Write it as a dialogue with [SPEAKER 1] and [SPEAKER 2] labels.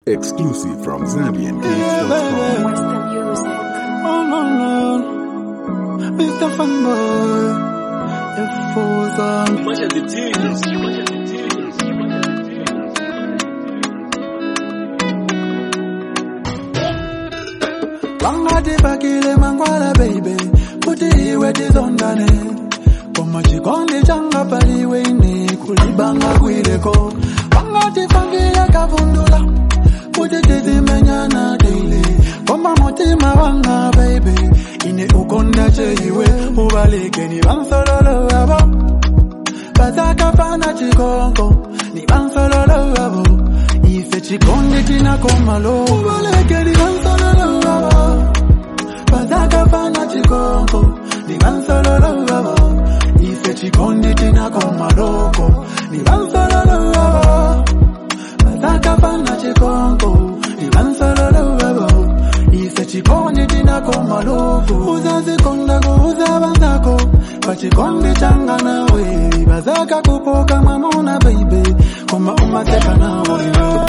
[SPEAKER 1] Exclusive from ZambianGates.com.
[SPEAKER 2] Western music.
[SPEAKER 3] Oh no no, Mr. Fanboy, the fools on. Wangati bakile mangwala baby, kuti iwe tizondane. Koma chikondi changa paliwe ine kulibanga kwileko. Wangati fangile kavundula, kuti tizimenyana daily. Koma mutima wanga baby, ine ukonda cheiwe, ubalike ni bansololo abo. Bazakafana chikonko, ni bansololo abo. Ife chikondi chinakomalo, ubalike ni bansololo abo. Bazakafana chikonko, ni bansololo abo. Ife chikondi chinakomaloko, ni bansololo abo. Bazakafana chikonko, ni bansololo abo. Ife chikondi chinakomaloko, uzazikonda kuuza banzako. Pachikondi changa nawe, bazaka kupoka mamona baby, koma umateka nawe.